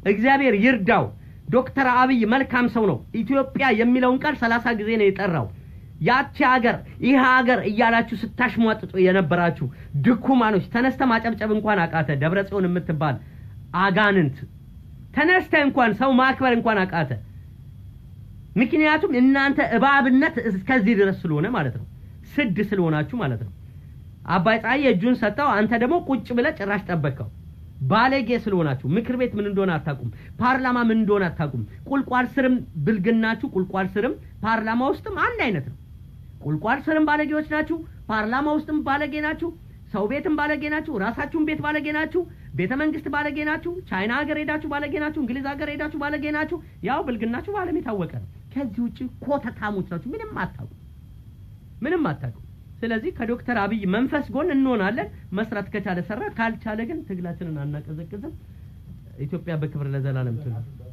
እግዚአብሔር ይርዳው። ዶክተር አብይ መልካም ሰው ነው። ኢትዮጵያ የሚለውን ቃል ሰላሳ ጊዜ ነው የጠራው። ያቺ ሀገር ይህ ሀገር እያላችሁ ስታሽሟጥጡ የነበራችሁ ድኩማኖች ተነስተ ማጨብጨብ እንኳን አቃተ። ደብረ ጽዮን የምትባል አጋንንት ተነስተ እንኳን ሰው ማክበር እንኳን አቃተ። ምክንያቱም እናንተ እባብነት እስከዚህ ድረስ ስለሆነ ማለት ነው። ስድ ስለሆናችሁ ማለት ነው። አባይ ፀሐይ እጁን ሰጠው፣ አንተ ደግሞ ቁጭ ብለህ ጭራሽ ጠበቅከው። ባለጌ ስለሆናችሁ ምክር ቤት ምን እንደሆነ አታውቁም። ፓርላማ ምን እንደሆነ አታውቁም። ቁልቋል ስርም ብልግናችሁ፣ ቁልቋል ስርም ፓርላማ ውስጥም አንድ አይነት ነው። ቁልቋል ስርም ባለጌዎች ናችሁ፣ ፓርላማ ውስጥም ባለጌ ናችሁ፣ ሰው ቤትም ባለጌ ናችሁ፣ ራሳችሁን ቤት ባለጌ ናችሁ፣ ቤተ መንግስት ባለጌ ናችሁ፣ ቻይና ሀገር ሄዳችሁ ባለጌ ናችሁ፣ እንግሊዝ ሀገር ሄዳችሁ ባለጌ ናችሁ። ያው ብልግናችሁ በዓለም የታወቀ ነው። ከዚህ ውጭ ኮተታሞች ናችሁ። ምንም አታውቁ፣ ምንም አታውቁ። ስለዚህ ከዶክተር አብይ መንፈስ ጎን እንሆናለን። መስራት ከቻለ ሰራ፣ ካልቻለ ግን ትግላችንን አናቀዘቅዝም። ኢትዮጵያ በክብር ለዘላለም ትኑር።